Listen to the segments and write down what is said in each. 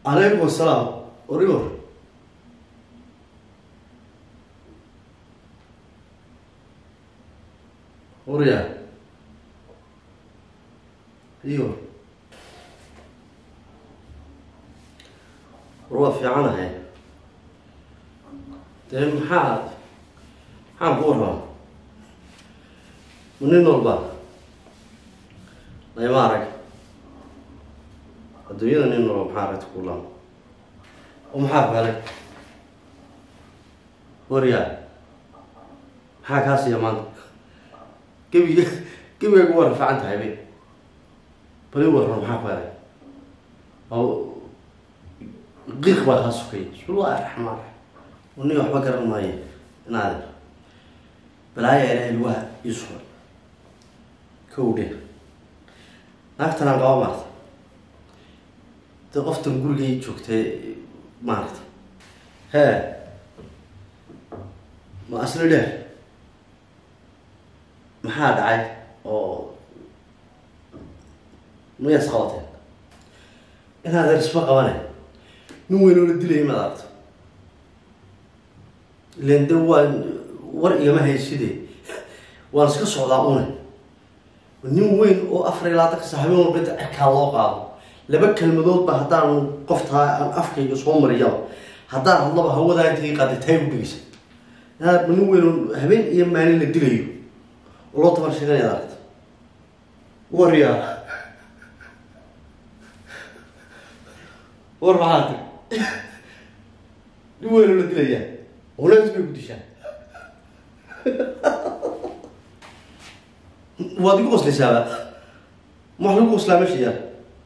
calaykum asalaam origo orya iyo war waa fiicanahay dee maxaa maxaan ku warraba ma nin walba layma arag adduunyada nin walba maxaa aragta ku laama oo maxaa felay waryaa maxaa kaa siiya maanta gebiga gebigaygu waa rafacan tahay be bali warran maxaa felay oo qiiq baa kaa sukay bismillahi raxmaan raxiim uni waxba garan maayo inaade balaaya ilahay lugaha ii suray kow dhe naagtan aan qaba maarta de qoftan gurigay joogtay maarata hee ma asli dheer maxaa dhacay oo mayaas qabateen inaad erisma qabane nin weyn oo la dilaya maad aragto ilan de waan war igama hayside waan iska socdaa une nin weyn oo afar iyo labaatanka sa habeen walba inta cirkaa loo qaado laba kelmadoodba haddaan qoftaa aan afkayga soo mariyaba haddaan hadlaba hawadaa intay qaaday taay u dhigaysa inaad nin weyn oo habeen iyo maalin la dilayo oo loo tabar sheeganaya ad aragta waryaa war maxaa ti nin weyn oo la dilayaa olaas bay ku dishaan waad igu qoslaysaaba ma wax lagu qoslaa meesha yaal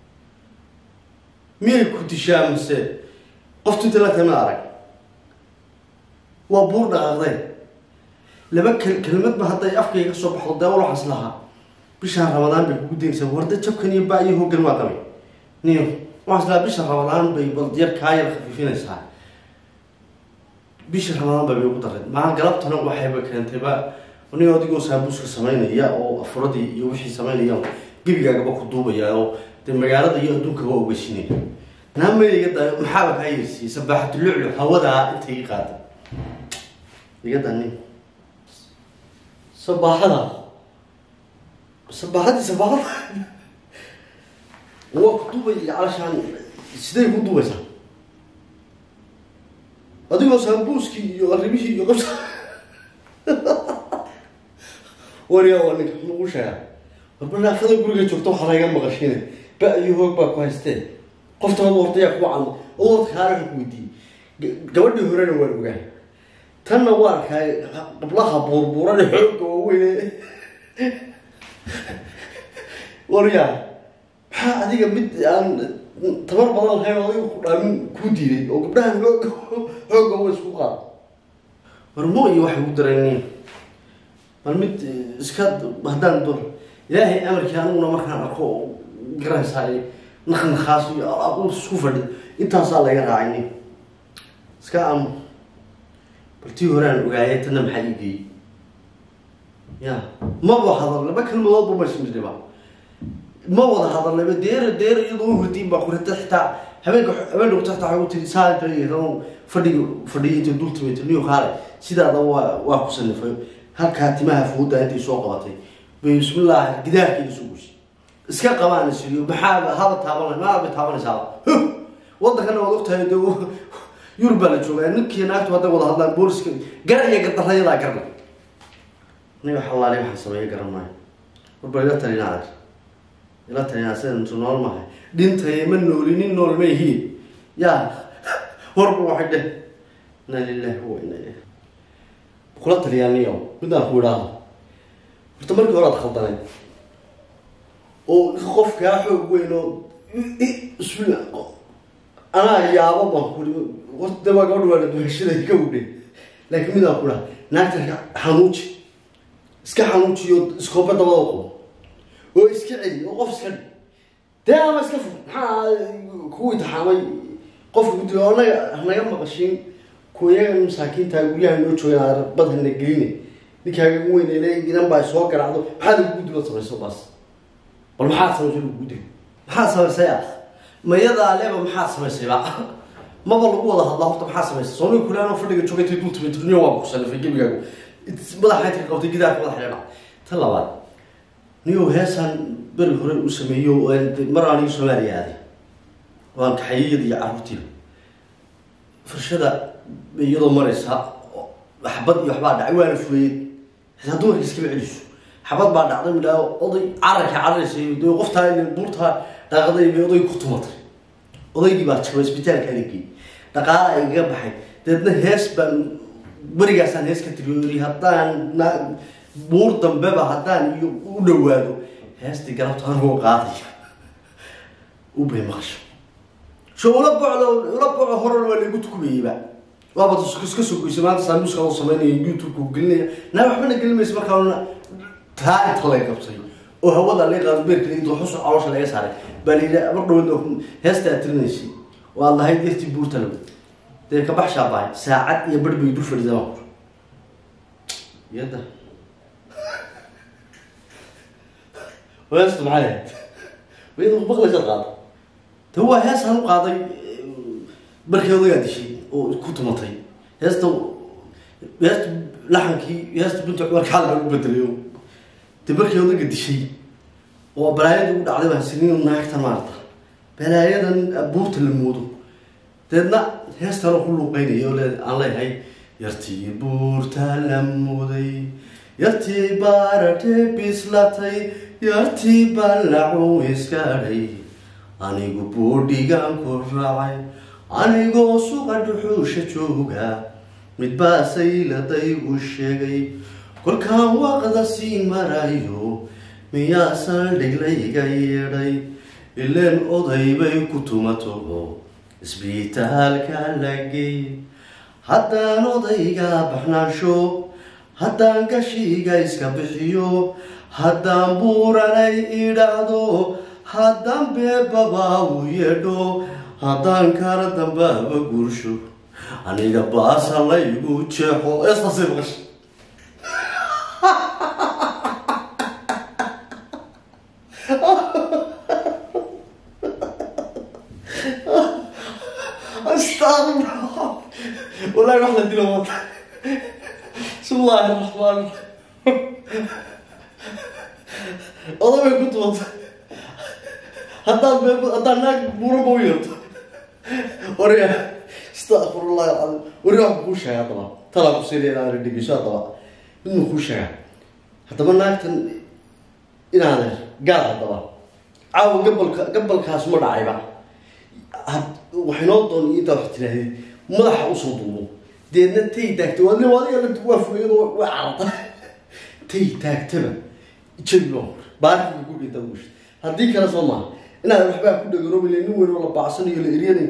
miyay ku dishaa mise qoftu inta la tahay ma arag waa buur dhaqaaqday laba kel kelmadba hadday afkayga ka soo baxdo dee wal waxaas lahaa bishaan ramadaan bay kugu daynaysaa warda jabkan iyo ba iyo hoogan waa qabay niyo waxaas lahaa bisha ramadaan bay bal yar kaa yar khafiifinaysaa bisha ramadaan ba bay ugu dareen maa galabtana waxayba keentayba nin adigoo saabuuska samaynaya oo afuradii iyo wixii samaynaya gebigaagaba ku duubaya oo dee magaalada iyo adduunkaba ogeysinaya naama iga da maxaaba kaa yeersiiyey sabaaxatu luclu hawadaa intay ii qaaday iga danin sabaaxada sabaaxadii sabaaxada waa ku duubaya calashaan siday ku duubaysaa adigoo saambuuskii iyo arrimihii iyo qabsa waryaa waa ninka nagu sheega warba naafada guriga joogto waxaa laga maqashine ba iyo hoog baa ku haystee qofta hada hortayaa kuwa cad oo warka kaaraka ku weydiiyey gabadhii horena waan ogaa tanna waa arkaa qablaha buurbuurane xoogga waaweyne waryaa maxaa adiga mid aan tabar badan lahayn oo adiga ku dhaamin kuu diiday oo gabdhahan hoog hoogga wa isku qaado warmo iyo waxay ugu dareen bal mid iska haddaan dor ilaahay amarkii aniguna markaan arko garanaysaa naknakaas iyo isku fadhi intaasaa laga raacay iska am baltii horaan ogaayay tanna maxaa ii geeyey ya maba hadal laba kelmadoodba masmidhiba ma wada hadalnaba deera deera iyadoo u hurdiin baa kurata xitaa habeenka habeenka ku tagta waxay u tiri saa fadhiga fadhiya intay dul timayta niyo kaale sidaada waa waa ku sanifay halkaa timaha fooda intay soo qabatay bay bismillah gidaarkeeda soo gushay iska qabaan siriyo maxaa haba taabanay maaba taabanaysaaba wadankana waad ogtahay de yurub baa la joogaa ninkii naagtu hadday wada hadlaan booliska gar iyo gadarayadaa garna aniga xalaali waxaan sameeya garan maayo warba ila talina adeer ila talina sidantu nool mahay dhintay ma nooli nin nool ma ihiin yaa warba waxay dheh inna lilahi wa inna ilayhi kula taliyaaniyo midaan ku idhaahdo horta markii hore ad khaldanayd oo qof kaa xoog weyn oo bismillah anaa yaabo baan kuri horta waa gabadha waa la duhashaday ka udhe laakiin midaan ku idhaha naagta xanuuji iska xanuujiyo iskooba dabada qabo oo iska celi oo qof iska dhi dee ama iska fur maxaa kugu intixaamay qofka gudi anaga hanaga maqashiin kuyaga masaakiinta guryaha noo joogaan badhana geline ninkaaga ugu weyn inan baa soo garacdo maxaad ugu gudi baad samayso baas bal maxaad samaysay ugu gudi maxaad samaysay ah mayadaa leeba maxaad samaysayba maba lagu wada hadlaa horta maxaa samaysay soomiga kulaanoo fadhiga joogay intay dul timay turniyo waa kusalifay gebigaagu madaxa inta ka qabtay gidaarka madaxa dhinac tan labaad niyow heesaan beri hore uu sameeyo mar aan ii soomaaliya aaday waan kaxayiyada iyo carruurtiiba farshada iyadoo maraysa xabad iyo waxbaa dhacay waana fureeyey xitaa dumarka iskaba celiso xabad baa dhacday midhaa oday cararka cararaysay de qoftaa buurtaa daaqaday bay odayga ku tumatay odaygii baa jabay isbitaalka la geeyey dhaqaala ay gaga baxay deedna hees baan werigaasaan hees ka tiriyoori haddaan na buur dambeba haddaan iyo u dhawaado heestii galabta anigoo qaadaya u bay maqasho so ula bocdo ula boco horan waa laigu tukumayeyba waaba iska soo goysay maanta saamuuska oo sameynaya youtube-ka gelinaya naa waxbana gelinmaysa markaana taa inta lay qabtay oo hawada laga qaado beerka laga doo xusu caloosha laga saaray baa la yidhaha mar dhaweed heesta aad tirinaysay oo aad lahayd yartii buurtalo dee ka baxshaa bahay saacad iyo bar bay dul fadhidaa baan kur yadda heesta maxay ahayd wayada maqlaysaad qaada ta waa heesaan u qaaday markii odagaa dishay oo ku tumatay heesta heesta laxankii heesta binta cumar kaal baan u bedelayo de markii odaga dishay oo balaayada u dhacday baan siniin naagta maarta balaayadan buurta la moodo deedna heestaan ku luuqeynaya oo le aan leeyahay yartii buurta la mooday yartii baaratee bislatay yartii ballacu iskaadhay anigu buudhigaan ku raacay anigoo suqa dhuxuusha jooga midbaa sayladaygu sheegay kolkaan waaqda sii marayo miyaa saldhiglayga yeedhay ileen oday bay ku tumato isbitaalka la geey haddaan odayga baxnaansho haddaan gashiga iska bixiyo haddaan buuranay idhaahdo haddaan beebaba u yeedho haddaan kala dambaaba guursho aniga baasa laygu jeexo eestaasay maqasha astaqfirullah wallahi wax la dilo wata bismillahi raxmaan oday bay ku tumata haddaan be haddaan naag buuraba u yeerto warya astaqfirullah alcadiim warya wax kuu sheega haddaba talaa ku siinaya inaad dhegeyso haddaba midna kuu sheega haddaba naagtan inaadeer gaal haddaba caawa gabalka gabalkaas ma dhacayba waxaynoo doon intaa wax tiraahdeed madaxa usoo duubo deedna tay taagta waa adiga waa fugayado waa cararta tay taagtaba jabi baa hor baarkiga ku dhinta guusha haddii kale soo maaha inaad waxbaa ku dhagaroobayla nin weyn oo la baacsanayo la eryanayo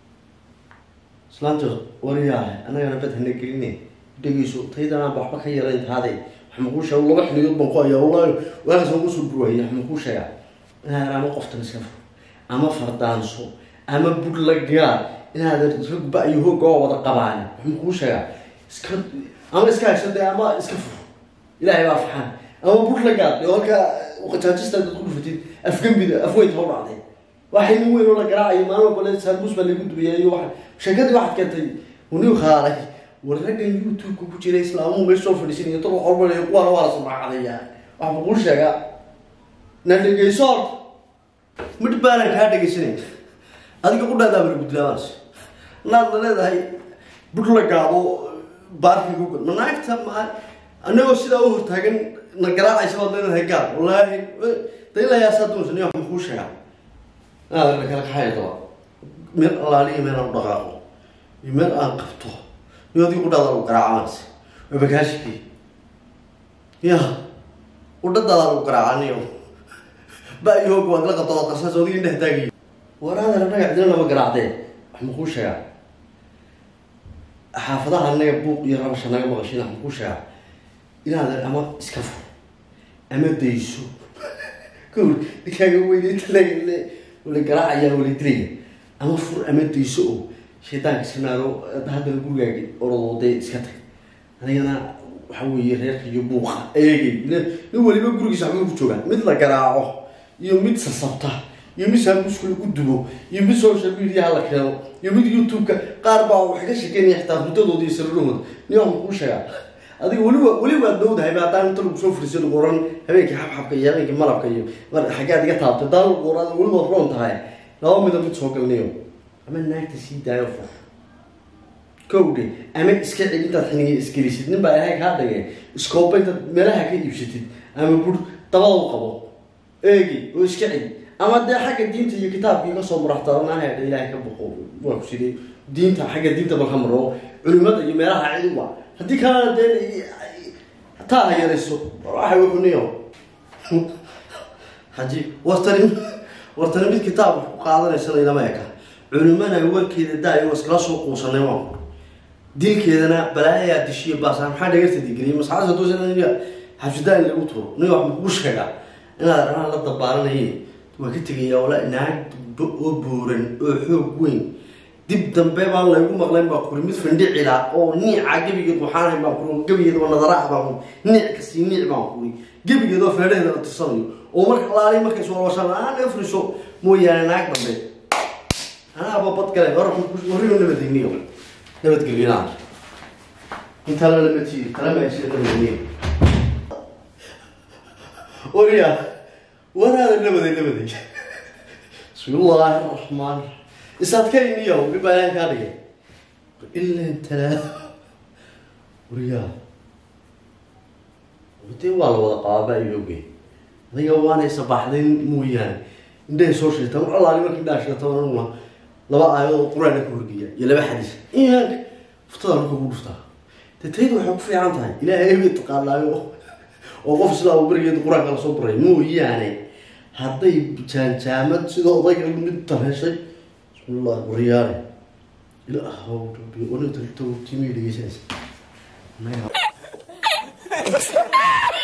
islaanta waryaah annagana bad hana geline dhegeyso taydanaan waxba ka yarayn taade wax makuu sheega laba xiliyood baan ku hayaa wallahi waagaas ugu soo burwaya wax makuu sheegaa inaad ama qoftan iska fur ama fardaanso ama budlagaa inaad ragba iyo hooga oo wada qabaan wax makuu sheegaa iska ama iska hayso dee ama iska fur ilaahay baa faxaan ama budlagaad oo halkaa qajaajista dad ku dhufatid afgambida afweynta ha u dhacday waxay nin weyn oo la garaacayo maalin kale saalmus baa lagu dubeeyay iyo waxa sheekadii waxaad keentay uniu khaalay war raggan youtube-ka ku jira islaamuhu meesha soo fadhiisanaya dad wax walba leeya kuwaana waa la samacadaya wax makuu sheegaa na dhegeyso horta midh baanan kaa dhegeysanay adiga qudhaadaaba la gudlaabaas naad la leedahay budla gaado baarkiga ugal ma naagta ma anagoo sidaa u hortaagan na garaacaysa waad leedahay gaal wallaahi da ilaa yaasaa doonsan wax makuu sheegaa inaad la kala kaxaya daba meel allaaliya meel aan u dhaqaaqo iyo meel aan qabto iyo adiga qudhaada lagu garaacaanaysa waa bagaashikii ya qudhadaada lagu garaacanayo ba iyo hooga waad la qabta waad qarsaas adiga indhaha taagayo waraadana dhagax dina lama garaacdee wax makuu sheegaa xaafadaha anaga buuq iyo rabasha naga maqashin wax makuu sheegaa inaad ama iska fur ama dayso kawr ninkaaga weyneynta la garaacaya wala dilaya ama fur ama dayso oo shaydaanka iska naaro haddana gurigaagi orodoo dee iska tag anigana waxa weeye reerka iyo buuqa eegay nin waliba gurigiisa waxbay ku joogaan mid la garaaco iyo mid sasabta iyo mid saabuuska lagu dubo iyo mid social media la keeno iyo mid youtube-ka qaar baa waxay ka shekeynaya xitaa hurdadooda iyo sariirahooda nin waxaan kuu sheegaa adiga weliba weli waad dhowdahay ba haddaan inta lagu soo furiso lagu oran habeenkii xabxabka iyo habeenkii malabka iyo mar xaggaad iga taabtay haddaan lagu oran weli waad roon tahay laba mida mid soo galnayo ama naagta sii daayo fur kowdhe ama iska celi intaad xiniga isgelisid nin baa ilahay kaa dhigay iskooba intaad meelaha ka iibsatid ama bur dabada u qabo eegi oo iska celi ama dee xagga diinta iyo kitaabka iga soo muraxtaanaha ilaahay ka boqo waa ku sidee diinta xagga diinta marka maro culimada iyo meelaha cilwa haddii kalena dee taa ha yarayso waxa wuxuniyo haji wartani wartani mid kitaab wax ku qaadanaysana inama eka culimana warkeeda daayo iskala soo quusanay waan dilkeedana balaayaa dishiyo baasa maxaa dhagarta digriya masaxaasa doosanaya xabsidaan lagu turo nin wax makuu sheegaa inaad araan la dabaaranayay waa ka tegayaa wala naag oo buuran oo xoog weyn dib dambe baan laygu maqlayn baa kuri mid fandhicila oo niica gebigeed waxaan baan kuri gebigeed oo nadaraa baan kuri niic kasii niic baan kuri gebigeed oo feedhaheeda la tirsanayo oo marka laali markay soo washaan aan afriso mooyaane naag dambe anaaba bad gale hor horriyo nabadgeliyo nabadgeliyonaa intaa lalama tiiri kalama jira nabadgeliyo wariya waraada nabaday nabaday bismillaahi raxmaan isaadkayniyo bibaalaan kaa dhigay ilan talaado wariyaa dee waa la wada qaaba iyoge adiga waanay sabaxdayn mooyaane indhahay soo sheegtaan war allaali markii indhaha sheegtaan anuguna laba aayadoo qur-aanka ka horgeeya iyo laba xadiis iimaanka furtada marka ugu dhuftaa dee taydu waxay ku fiican tahay ilaahay ebay taqaanaayo oo qof islaam berigeeda qur-aanka lasoo baray mooyaane hadday jaanjaamad sida odayga mid tarheshay bismillah wariyaare ilaahow rabbi onagta timi dhegeysanaysa